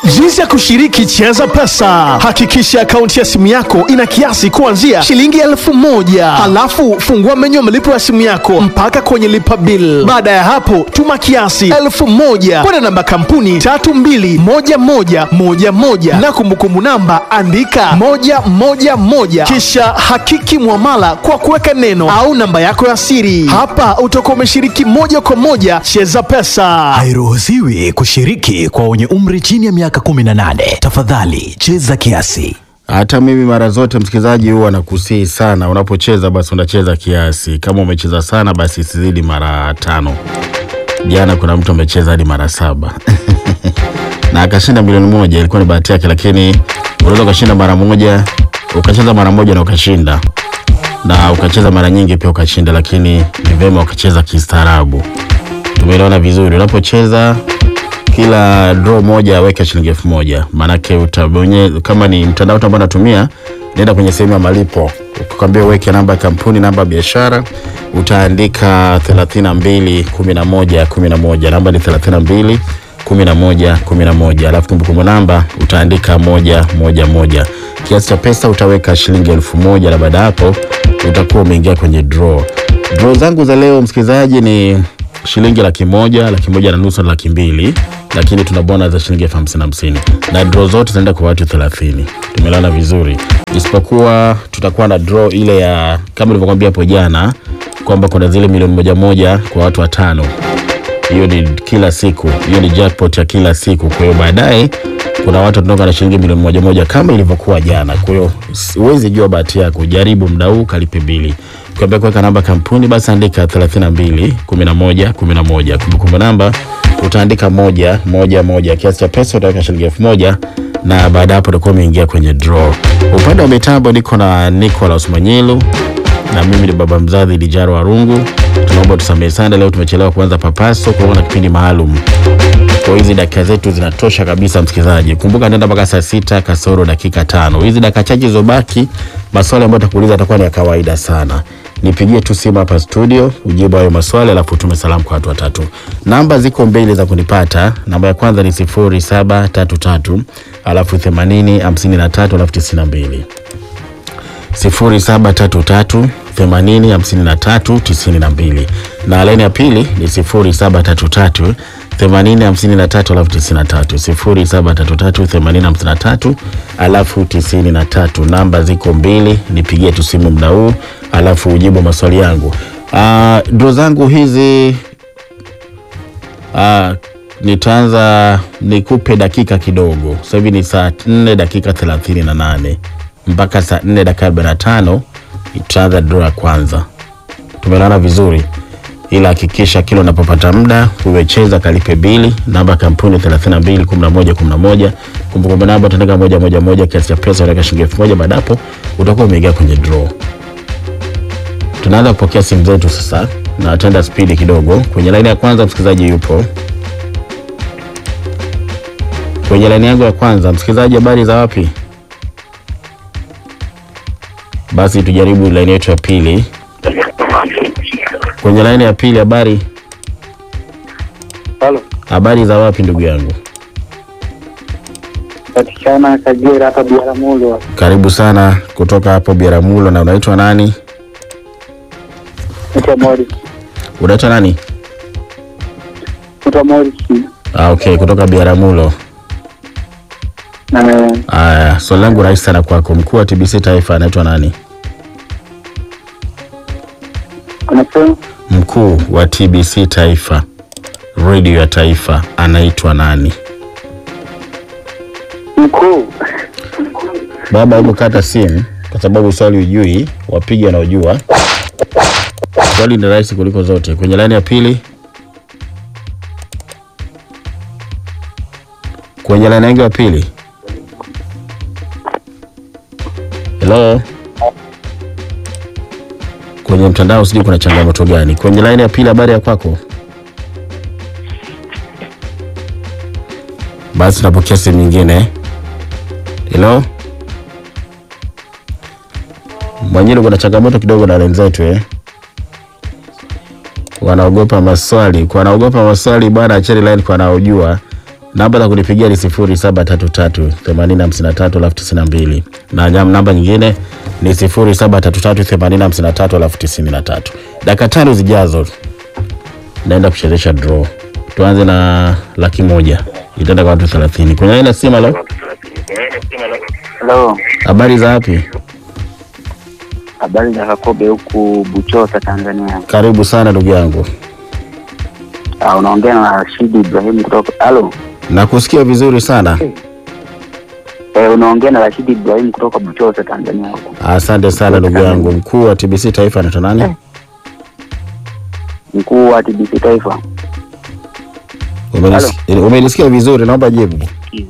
Jinsi ya kushiriki Cheza Pesa. Hakikisha akaunti ya simu yako ina kiasi kuanzia shilingi elfu moja halafu fungua menyu ya malipo ya simu yako mpaka kwenye lipa bill. Baada ya hapo, tuma kiasi elfu moja kwenda namba kampuni tatu mbili moja moja moja moja na kumbukumbu namba andika moja moja moja kisha hakiki mwamala kwa kuweka neno au namba yako ya siri. Hapa utakuwa umeshiriki moja kwa moja Cheza Pesa. Hairuhusiwi kushiriki kwa wenye umri chini ya miaka 18. Tafadhali cheza kiasi. Hata mimi mara zote msikilizaji, huwa nakusihi sana, unapocheza basi unacheza kiasi. Kama umecheza sana, basi isizidi mara tano. Jana kuna mtu amecheza hadi mara saba na akashinda milioni moja. Ilikuwa ni bahati yake, lakini unaweza ukashinda mara moja, ukacheza mara moja na ukashinda, na ukacheza mara nyingi pia ukashinda, lakini ni vyema ukacheza kistaarabu. Tumeelewana vizuri. Unapocheza kila draw moja weka shilingi elfu moja maanake utabonye kama ni mtandao ambao natumia nenda kwenye sehemu ya malipo ukikwambia uweke namba ya kampuni namba ya biashara utaandika 32 11 11 namba ni 32 11 11 alafu kumbukumbu namba utaandika moja moja moja kiasi cha pesa utaweka shilingi elfu moja na baada ya hapo utakuwa umeingia kwenye draw draw zangu za leo msikilizaji ni shilingi laki moja laki moja na nusu na laki mbili lakini tuna bona za shilingi elfu hamsini hamsini na draw zote zinaenda kwa watu thelathini tumelana vizuri isipokuwa tutakuwa na draw ile ya kama ilivyokwambia hapo jana kwamba kuna zile milioni moja moja kwa watu watano hiyo ni kila siku hiyo ni jackpot ya kila siku kwa hiyo baadaye kuna watu tunatoka na shilingi milioni moja moja kama ilivyokuwa jana kwa hiyo s- huwezi jua bahati yako jaribu mda huu kalipe bili ukiambia kuweka namba kampuni basi andika 32 11 11 kumbukumbu namba utaandika moja moja moja kiasi cha pesa utaweka shilingi elfu moja na baada ya hapo utakuwa umeingia kwenye draw upande wa mitambo niko na Nicolas Manyilu na mimi ni baba mzazi Lijaro Warungu. Tunaomba tusamehe sana, leo tumechelewa kuanza papaso kwa na kipindi maalum. Kwa hizi dakika zetu zinatosha kabisa, msikilizaji. Kumbuka nenda mpaka saa sita kasoro dakika tano. Hizi dakika chache zilizobaki, maswali ambayo takuuliza atakuwa ni ya kawaida sana. Nipigie tu simu hapa studio, ujibu hayo maswali, alafu tume salamu kwa watu watatu. Namba ziko mbili za kunipata. Namba ya kwanza ni sifuri saba tatu tatu alafu themanini hamsini na tatu alafu tisini na mbili 0733 80 53 92 na laini ya pili ni 0733 80 53 alafu 93 0733 80 53 alafu 93. Namba ziko mbili, nipigie tu simu muda huu alafu ujibu maswali yangu. Uh, dro zangu hizi uh, nitaanza nikupe dakika kidogo. Sasa hivi ni saa 4 dakika 38 mpaka saa 4 dakika 45 tutaanza draw ya kwanza. Tumelala vizuri, ila hakikisha kila unapopata muda uwecheza kalipe bili. Namba ya kampuni 32 11 11, kumbukumbu namba utaandika moja moja moja, kiasi cha pesa utaweka shilingi elfu moja. Baada hapo utakuwa umeingia kwenye draw. Tunaanza kupokea simu zetu sasa, na atenda spidi kidogo. Kwenye laini ya kwanza msikilizaji yupo kwenye laini yangu ya kwanza. Msikilizaji, habari za wapi? Basi tujaribu laini yetu ya pili. Kwenye laini ya pili, habari Halo, habari za wapi ndugu yangu? patikana Kagera hapa Biaramulo. Karibu sana kutoka hapo Biaramulo. Na unaitwa nani? Naitwa Morris. Unaitwa nani? Naitwa Morris. Ah, okay, kutoka Biaramulo. Na Aya, swali langu rahisi sana kwako. Mkuu wa TBC Taifa anaitwa nani? unasema Mkuu wa TBC Taifa, redio ya taifa, anaitwa nani? mkuu Baba, hebu kata simu kwa sababu swali ujui, wapige wanaojua. Swali ni rahisi kuliko zote. Kwenye laini ya pili, kwenye laini yangu ya pili. Hello, kwenye mtandao sijui kuna changamoto gani. Kwenye laini ya pili, habari ya kwako? Basi tunapokea simu nyingine. Hello. Mwenyewe kuna changamoto kidogo na wenzetu eh. Wanaogopa maswali, kwa wanaogopa maswali bwana, acheni line kwa wanaojua. Namba za kunipigia ni 0733 8053 92 na nyam- namba nyingine ni 0733 8053 93. Dakika tano zijazo naenda kuchezesha draw. Tuanze na laki moja itaenda kwa watu 30. Kwenye aina simu lo, Halo, habari za wapi? habari za Kakobe huku Buchosa, Tanzania. Karibu sana ndugu yangu, Ah, unaongea na Rashidi Ibrahim kutoka halo. nakusikia vizuri sana. Eh, unaongea na Rashidi Ibrahim kutoka Buchosa, Tanzania huku. Asante sana ndugu yangu. Mkuu wa TBC Taifa anaitwa nani? Mkuu wa TBC Taifa. Umenis- Umenisikia vizuri, naomba jibu.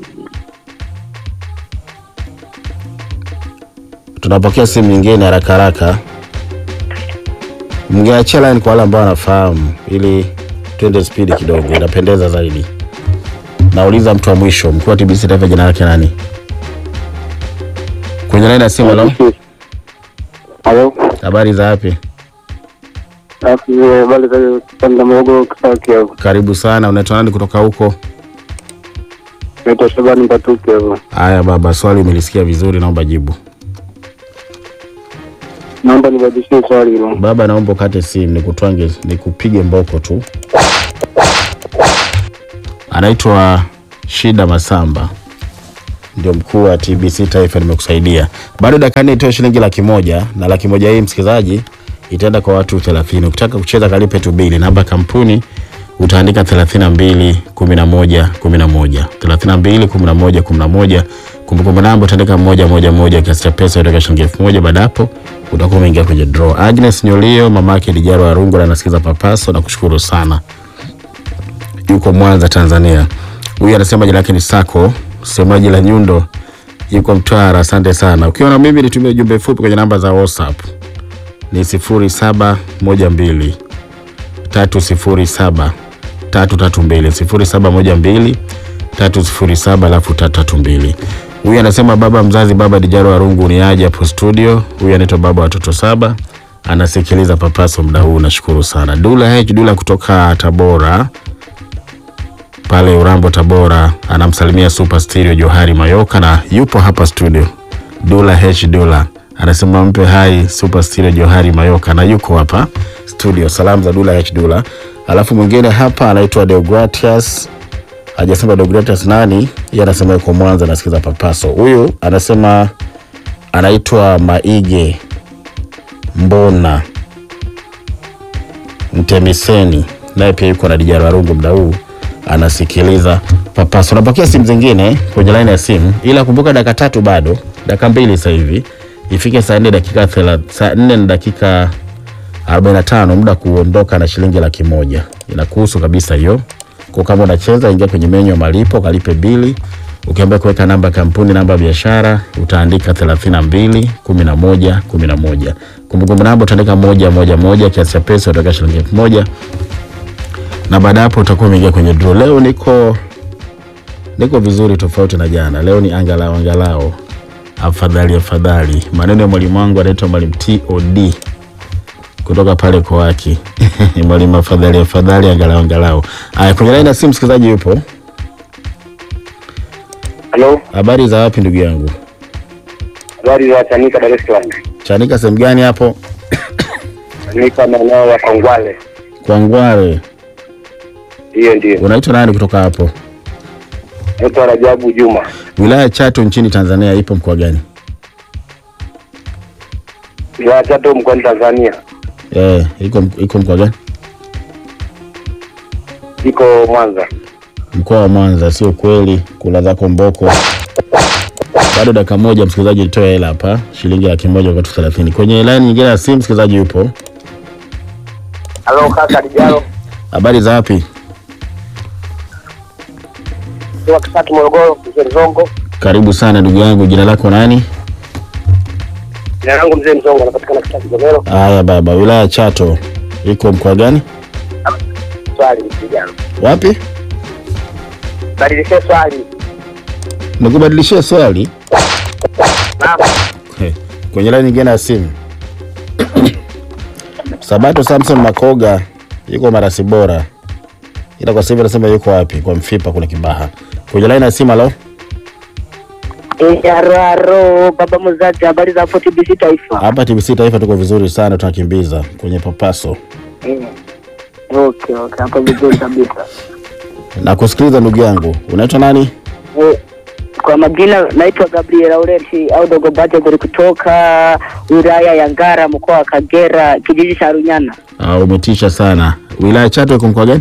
Tunapokea simu nyingine haraka haraka. Mngeachia line kwa wale ambao wanafahamu, ili twende spidi kidogo, inapendeza zaidi. Nauliza mtu wa mwisho, mkuu wa TBC Taifa jina lake nani? Kwenye line ya simu. Halo, Halo. habari za wapi? Habari za Tangamogo Kisaki hapo. Karibu sana. Unaitwa nani kutoka huko? Naitwa Shabani Mbatuke hapo. Haya baba, swali umelisikia vizuri, naomba jibu. Naomba nibadilishie swali hilo. Baba, naomba ukate simu nikutwange, nikupige mboko tu. Anaitwa Shida Masamba, ndio mkuu wa TBC Taifa. Nimekusaidia bado dakika nne, itoe shilingi laki moja na laki moja hii msikilizaji itaenda kwa watu 30. Ukitaka kucheza kalipe tu bili, namba ya kampuni utaandika 32 11 11 32 11 11. Kumbukumbu namba utaandika moja moja moja, kiasi cha pesa utaweka shilingi elfu moja. Baada hapo utakuwa umeingia kwenye draw. Agnes Nyolio, mamake Dijaro Arungu, anasikiza Papaso na kushukuru sana, yuko Mwanza, Tanzania. Huyu anasema jina lake ni Sako, msemaji la Nyundo, yuko Mtwara. Asante sana. Ukiwa na mimi nitumie ujumbe mfupi kwenye namba za WhatsApp ni 0712 307 332 0712 307 alafu 332. Huyu anasema baba mzazi, baba Dijaro Warungu ni aje hapo studio. Huyu anaitwa baba watoto saba, anasikiliza Papaso muda huu, nashukuru sana. Dula H Dula kutoka Tabora pale Urambo Tabora, anamsalimia Super Stereo Johari Mayoka na yupo hapa studio. Dula H Dula anasema mpe hai Super Stereo Johari Mayoka na yuko hapa studio. Salamu za Dula H Dula. Alafu mwingine hapa anaitwa Deogratias, hajasema Deogratias nani, yeye anasema yuko Mwanza anasikiza Papaso. Huyu anasema anaitwa Maige Mbona Mtemiseni, naye pia yuko na Dijara Warungu muda huu anasikiliza Papaso. Napokea simu zingine kwenye laini ya simu, ila kumbuka dakika tatu bado, dakika mbili sasa hivi ifike saa nne dakika thela- saa nne na dakika 45 muda kuondoka na shilingi laki moja inakuhusu kabisa hiyo. Kwa kama unacheza, ingia kwenye menyu ya malipo, kalipe bili. Ukiambia kuweka namba ya kampuni, namba ya biashara, utaandika 32 11 11. Kumbukumbu namba utaandika moja moja moja, kiasi cha pesa utaweka shilingi elfu moja na baada hapo utakuwa umeingia kwenye draw. Leo niko niko vizuri, tofauti na jana. Leo ni angalau angalau, afadhali afadhali. Maneno ya mwalimu wangu anaitwa mwalimu TOD kutoka pale Kowaki mwalimu afadhali afadhali, angalau angalau. Aya, kwenye laini ya simu msikilizaji yupo. Halo, Habari za wapi ndugu yangu? habari za Chanika, Dar es Salaam. Chanika sehemu gani hapo? Chanika maeneo ya Kongwale. Kwa Ngware. Hiyo ndio. Unaitwa nani kutoka hapo? Naitwa Rajabu Juma. Wilaya ya Chato nchini Tanzania ipo mkoa gani? Wilaya Chato mkoani Tanzania. Eh, iko iko mkoa gani? Iko Mwanza. Mkoa wa Mwanza. Sio kweli, kula zako mboko. Bado dakika moja, msikilizaji, nitoe hela hapa, shilingi laki moja kwa watu 30. Kwenye line nyingine ya simu, msikilizaji yupo. Halo kaka Dijalo. Habari za wapi? Kwa Kisaki Morogoro, Mzee Mzongo. Karibu sana ndugu yangu, jina lako nani? Jina langu Mzee Mzongo, anapatikana Kisaki Gomero. Haya baba, wilaya ya Chato iko mkoa gani? Swali Dijalo. Wapi? Badilishe swali. Nikubadilishie swali Naam. He, kwenye line nyingine ya simu. Sabato Samson Makoga yuko Marasi Bora, ila kwa sasa hivi anasema yuko wapi? Kwa Mfipa kule Kibaha. kwenye laini ya simu. Halo, Aro baba mzazi, habari za hapo TBC Taifa? hapa TBC Taifa tuko vizuri sana, tunakimbiza kwenye papaso Eh. Okay, okay, hapo vizuri kabisa. na kusikiliza. Ndugu yangu, unaitwa nani? Eh, Kwa majina naitwa Gabriel Aureti au Dogo Bajaberi kutoka wilaya ya Ngara mkoa wa Kagera kijiji cha Runyana. Uh, umetisha sana. Wilaya Chato iko mkoa gani?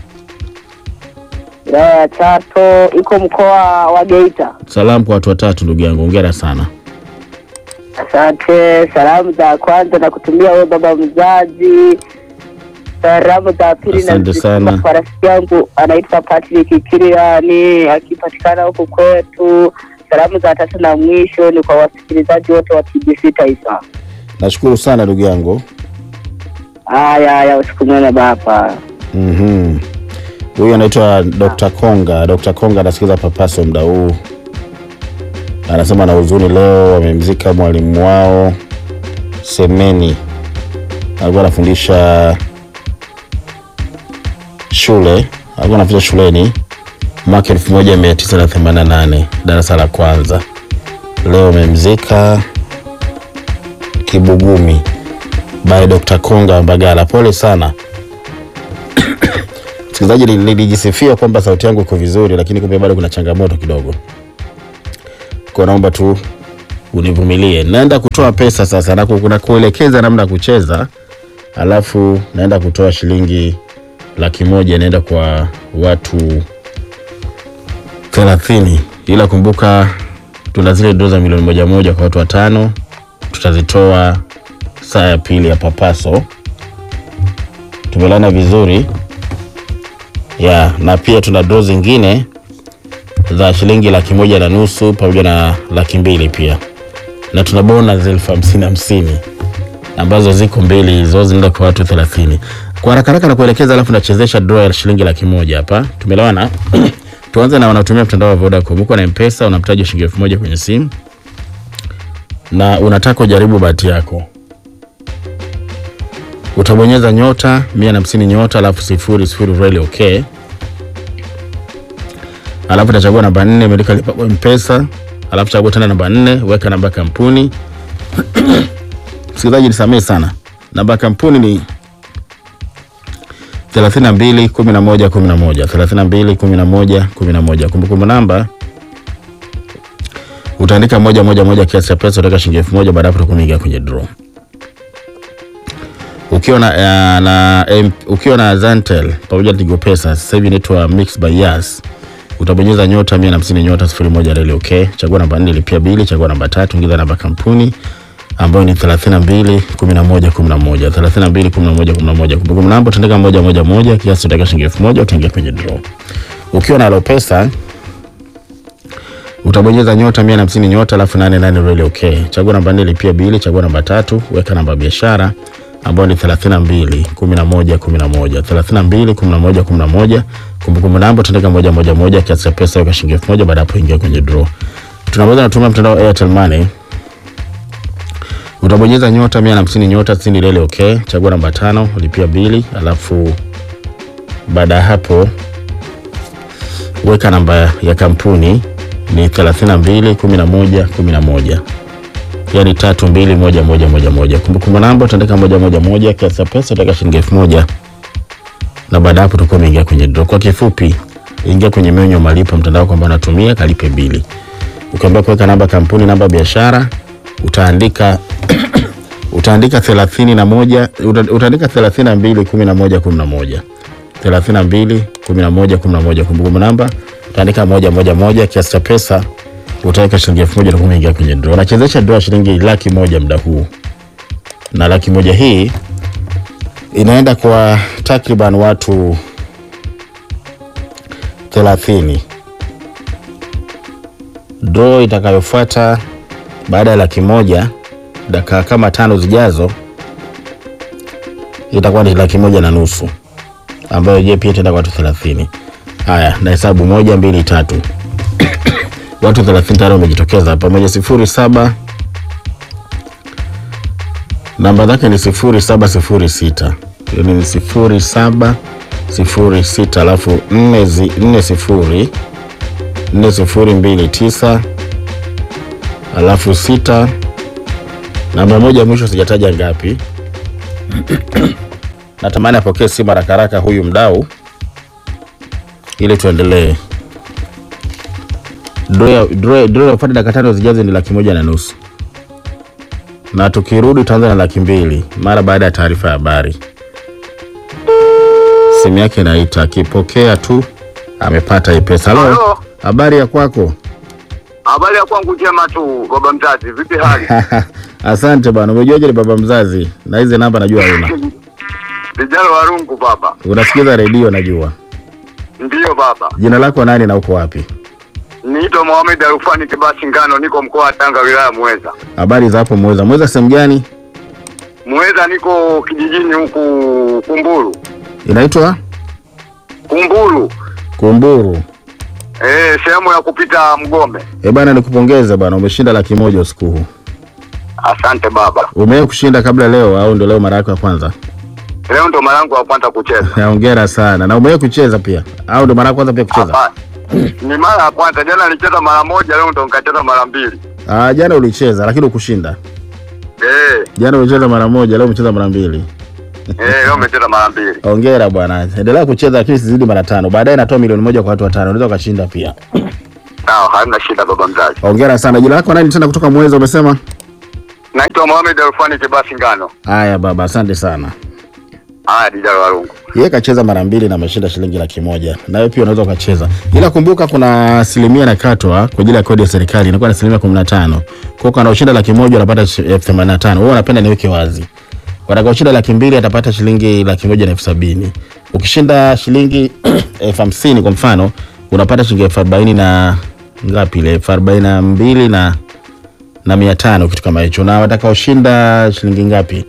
Wilaya ya Chato iko mkoa wa Geita. Salamu kwa watu watatu, ndugu yangu, hongera sana. Asante. Salamu za kwanza na kutumia wewe baba mzazi. Salamu za pili Asante nazituma sana. kwa rafiki yangu anaitwa Patrick Kiriani akipatikana huku kwetu. Salamu za tatu na mwisho ni kwa wasikilizaji wote wa TBC Taifa. Nashukuru sana ndugu yangu. Haya haya, usiku mwema baba. Mhm. Huyu anaitwa Dr. Konga. Dr. Konga anasikiza papaso muda huu, anasema na huzuni leo wamemzika mwalimu wao Semeni, alikuwa anafundisha shule, alikuwa anafundisha shuleni mwaka 1988 darasa la kwanza. Leo wamemzika Kibugumi by Dr. Konga Mbagala. Pole sana msikilizaji, nili- nilijisifia kwamba sauti yangu iko vizuri, lakini kumbe bado kuna changamoto kidogo, kwa naomba tu univumilie. Naenda kutoa pesa sasa na ku- kuna kuelekeza namna ya kucheza, alafu naenda kutoa shilingi laki moja naenda kwa watu thelathini, ila kumbuka tuna zile doo za milioni moja moja kwa watu watano, tutazitoa saa ya pili ya papaso. Tumelana vizuri ya na pia tuna draw zingine za shilingi laki moja na nusu pamoja na laki mbili pia, na tuna bonus elfu hamsini hamsini ambazo ziko mbili hizo zinaenda kwa watu thelathini. Kwa haraka haraka na kuelekeza, alafu nachezesha draw ya shilingi laki moja hapa. Tumelewana? Tuanze na wanaotumia mtandao wa Vodacom. Uko na M-Pesa, unamtaja shilingi elfu moja kwenye simu na unataka ujaribu bahati yako utabonyeza nyota mia na hamsini nyota alafu sifuri sifuri reli okay, alafu utachagua namba nne imeandika lipa kwa mpesa, alafu chagua tena namba nne weka namba ya kampuni. Msikilizaji nisamehe sana, namba ya kampuni ni 32 11 11 32 11 11. Kumbukumbu namba utaandika moja moja moja, kiasi cha pesa utaweka shilingi elfu moja. Baada ya hapo utakuwa umeingia kwenye draw ukiwa na, uh, na M- ukiwa na Zantel pamoja na Tigo Pesa sasa hivi inaitwa Mix by Yas, utabonyeza nyota 150 nyota 01 reli okay, chagua namba 4 lipia bili, chagua namba tatu, ingiza namba kampuni ambayo ni 32 11 11 32 11 11. Kumbukumbu namba utaandika moja moja moja, kiasi utaweka shilingi elfu moja, utaingia kwenye draw. Ukiwa na Alopesa utabonyeza nyota 150 nyota alafu 88 reli okay. Chagua namba 4 lipia bili, chagua namba tatu, weka namba ya biashara ambayo ni 32 11 11 32 11 11. Kumbukumbu namba utaandika moja moja moja, kiasi cha pesa weka shilingi elfu moja. Baada ya hapo ingia kwenye draw. Tunaweza natumia mtandao wa Airtel Money utabonyeza nyota 150 nyota 60 reli okay. Chagua namba tano, lipia bili, alafu baada ya hapo weka namba ya kampuni ni 32 11 11 yani tatu mbili moja moja moja moja. Kumbukumbu namba utaandika moja moja moja, kiasi cha pesa utaweka shilingi elfu moja na baada ya hapo utakuwa umeingia kwenye draw. Kwa kifupi, ingia kwenye menyu ya malipo mtandao kwamba unatumia kalipe bili, ukiambia kuweka namba ya kampuni, namba ya biashara utaandika utaandika thelathini na moja uta- utaandika thelathini na mbili kumi na moja kumi na moja thelathini na mbili kumi na moja kumi na moja kumbukumbu namba utaandika moja moja moja kiasi cha pesa utaweka shilingi elfu moja utakuwa umeingia kwenye draw. Unachezesha draw ya shilingi laki moja muda huu, na laki moja hii inaenda kwa takriban watu thelathini. Draw itakayofuata baada ya laki moja dakika kama tano zijazo itakuwa ni laki moja na nusu ambayo je pia itaenda kwa watu thelathini. Haya, na hesabu moja mbili tatu watu 30 tayari wamejitokeza hapa. Moja sifuri saba namba zake ni sifuri saba sifuri sita yani ni sifuri saba sifuri sita alafu nne zi- nne sifuri nne sufuri mbili tisa alafu sita namba moja mwisho sijataja ngapi. Natamani apokee simu haraka haraka huyu mdau ili tuendelee. Draw ya- draw- draw ya kufuata dakika tano zijazo ni laki moja na nusu na tukirudi tutaanza na laki mbili mara baada ya taarifa ya habari. Simu yake inaita, akipokea tu amepata hii pesa. Halo, Halo. habari ya kwako? Habari ya kwangu njema tu, baba mzazi, vipi hali? Asante bwana, umejuaje ni baba mzazi? Na hizi namba najua una Vijana wa rungu baba. unasikiza redio najua. Ndiyo baba. Jina lako nani na uko wapi? Niito Mohamed Arufani Kibasi Ngano, niko mkoa wa Tanga, wilaya Muheza. Habari za hapo Mweza? Mweza sehemu gani? Muheza niko kijijini huku Kumburu. Inaitwa Kumburu. Kumburu. Eh, sehemu ya kupita Mgombe. Eh bana, nikupongeze bana, umeshinda laki moja usiku huu. Asante baba. Umewahi kushinda kabla leo au ndio leo mara yako ya kwanza? Leo ndo mara yangu ya kwanza kucheza. Hongera sana. Na umewahi kucheza pia au ndio mara ya kwanza pia kucheza? Hapa. Ni mara ya kwanza, jana nilicheza mara moja, leo ndo nikacheza mara mbili. Ah, jana ulicheza lakini ukushinda. Eh, Jana ulicheza mara moja, leo umecheza mara mbili. eh, leo nimecheza mara mbili. Hongera bwana. Endelea kucheza lakini sizidi mara tano. Baadaye natoa milioni moja kwa watu watano. Unaweza ukashinda pia. Sawa, hamna shida baba mzazi. Hongera sana. Jina lako nani tena kutoka Mweza umesema? Naitwa Mohamed Arufani Kibasi Ngano. Haya baba, asante sana. Haya, vijana wa rungu. Yeye kacheza mara mbili na ameshinda shilingi laki moja. Nawe pia unaweza ukacheza, ila kumbuka kuna asilimia inakatwa kwa ajili ya kodi ya serikali, inakuwa ni asilimia kumi na tano. Kwa hiyo anaoshinda laki moja anapata shi- elfu themanini na tano. Wewe unapenda niweke wazi, watakaoshinda laki mbili atapata shilingi laki moja na elfu sabini. Ukishinda shilingi elfu hamsini kwa mfano unapata shilingi elfu arobaini na ngapi ile elfu arobaini na mbili na na mia tano kitu kama hicho, na watakaoshinda shilingi ngapi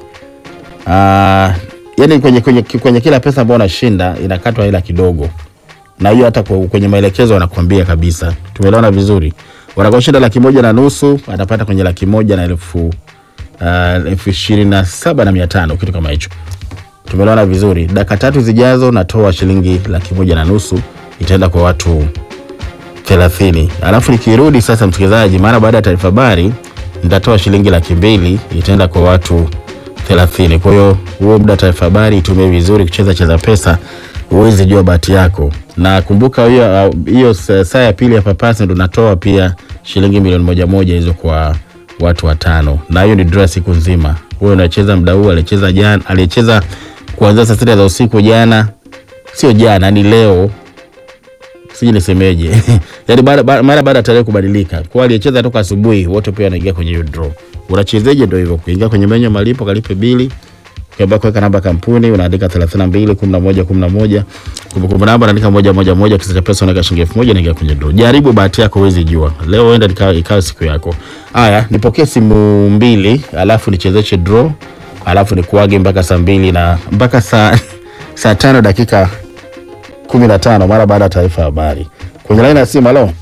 Ah, yani kwenye, kwenye, kwenye kila pesa ambayo unashinda inakatwa hela kidogo, na hiyo hata kwa- kwenye maelekezo wanakuambia kabisa. Tumeelewana vizuri? Watakaoshinda laki moja na nusu atapata kwenye laki moja na elfu uh, elfu ishirini na saba na mia tano kitu kama hicho. Tumeelewana vizuri? Dakika tatu zijazo natoa shilingi laki moja na nusu itaenda kwa watu thelathini. Alafu nikirudi sasa, msikilizaji, mara baada ya taarifa habari nitatoa shilingi laki mbili itaenda kwa watu thelathini. Kwa hiyo huo muda wa taarifa habari itumie vizuri kucheza cheza pesa, uweze jua bahati yako, na kumbuka hiyo hiyo sa- saa ya pili ya papasi ndo natoa pia shilingi milioni moja moja hizo kwa watu watano, na hiyo ni draw siku nzima. Wewe unacheza muda huu, alicheza jana, aliyecheza kuanzia saa sita za usiku jana, sio jana, ni leo sijui nisemeje yani baada- baada- mara baada ya tarehe kubadilika kwa aliyecheza toka asubuhi wote pia wanaingia kwenye hiyo draw unachezeje ndio hivyo kuingia kwenye menyu ya malipo kalipe bili ukiambia kuweka namba ya kampuni unaandika 32 11 11 kumbukumbu namba unaandika moja moja moja kisa cha pesa unaweka shilingi elfu moja naingia kwenye draw jaribu bahati yako huwezi jua leo huenda ikawa ikawa siku yako haya nipokee simu mbili alafu nichezeshe draw alafu nikuage mpaka saa mbili na mpaka saa saa tano dakika kumi na tano mara baada ya taarifa ya habari. Kwenye laini ya simu, halo,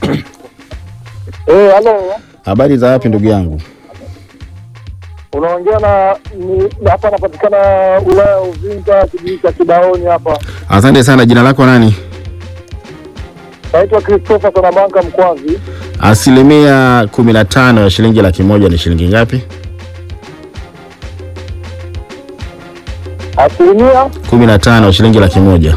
Eh, halo. habari za wapi ndugu yangu? Unaongea na ni hapa napatikana wilaya ya Uvinza kijiji cha Kibaoni hapa. Asante sana. Jina lako nani? Naitwa Christopher Sonabanka Mkwazi. Asilimia kumi na tano ya shilingi laki moja ni shilingi ngapi? Asilimia kumi na tano ya shilingi laki moja.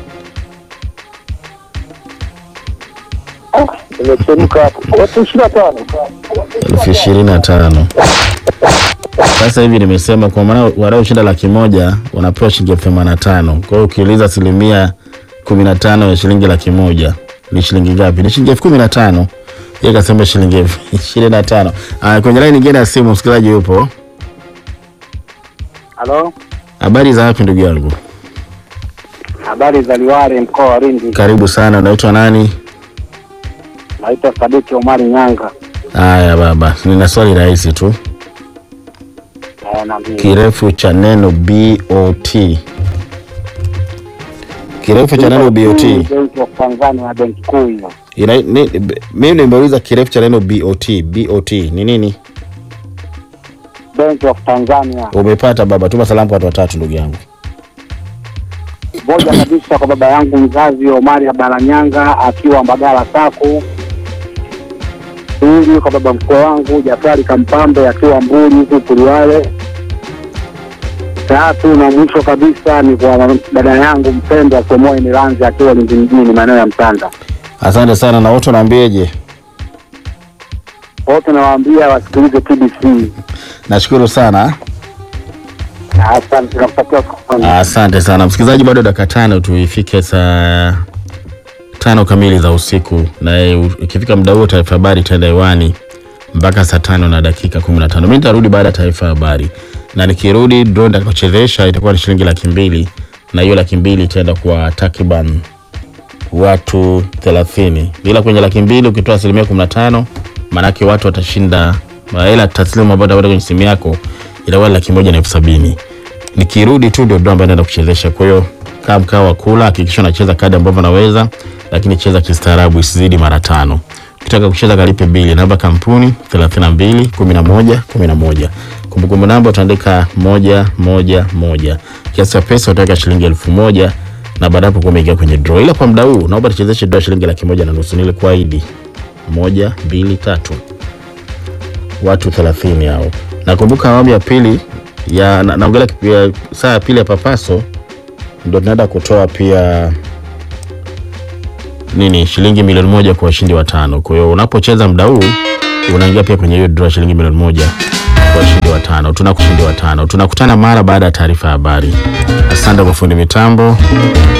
imechemka hapo. Watu ishirini na tano. elfu ishirini na tano. Sasa hivi nimesema kwa maana wanaoshinda laki moja wanapewa shilingi elfu themanini na tano. Kwa hiyo ukiuliza asilimia kumi na tano ya shilingi laki moja ni shilingi ngapi? Ni shilingi elfu kumi na tano. Yeye kasema shilingi elfu ishirini na tano. Ah, kwenye laini nyingine ya simu msikilizaji yupo. Halo, Habari za wapi ndugu yangu? habari za Liwale, mkoa wa Lindi. Karibu sana. Unaitwa nani? Naitwa Sadiki Omari Nyanga. Haya baba, nina swali rahisi tu. Eh, na mimi. Kirefu cha neno BOT. Kirefu cha neno BOT. Benki of Tanzania, benki kuu hiyo. Ina, ni, b- mimi nimeuliza kirefu cha neno BOT. BOT ni nini? Benki of Tanzania. Umepata baba, tuma salamu kwa watu watatu ndugu yangu. moja kabisa kwa baba yangu mzazi Omari Abalanyanga akiwa Mbagala Saku. Pili kwa baba mkwe wangu Jafari Kampambe akiwa Mbuli huku Kuliwale. Tatu na mwisho kabisa ni kwa dada yangu mpendwa Somoe Milanzi akiwa Lindi mjini maeneo ya Mtanda. Asante sana na wote unaambieje? Wote nawaambia wasikilize TBC. Nashukuru sana. Asante, nakutakia siku njema. Asante sana msikilizaji, bado dakika tano tu ifike saa tano kamili za usiku, na u- ikifika muda huo taarifa habari itaenda hewani mpaka saa tano na dakika kumi na tano. Mi nitarudi baada ya taarifa habari, na nikirudi draw nitakayochezesha itakuwa ni shilingi laki mbili na hiyo laki mbili itaenda kwa takriban watu thelathini, ila kwenye laki mbili ukitoa asilimia kumi na tano maanake watu watashinda hela taslimu ambayo utapata kwenye simu yako itakuwa ni laki moja na elfu sabini nikirudi tu ndio ndo ambaye naenda kuchezesha. Kwa hiyo kaa mkaa wa kula, hakikisha unacheza kadi ambavyo naweza, lakini cheza kistaarabu, isizidi mara tano. Ukitaka kucheza kalipe bili, namba kampuni 32 11 11. Kumbukumbu namba utaandika moja moja moja. Kiasi cha pesa utaweka shilingi elfu moja na baada hapo kuwa umeingia kwenye draw. Ila kwa muda huu naomba tuchezeshe draw shilingi laki moja na nusu nilikuahidi. Moja, mbili, tatu watu 30 hao. Nakumbuka awamu ya pili ya na- naongelea kipi- ya saa ya pili ya papaso ndo tunaenda kutoa pia nini shilingi milioni moja kwa washindi watano. Kwa hiyo unapocheza muda huu unaingia pia kwenye hiyo draw ya shilingi milioni moja kwa washindi watano. Tuna kushindi watano. Tunakutana mara baada ya taarifa ya habari. Asante kwa fundi mitambo.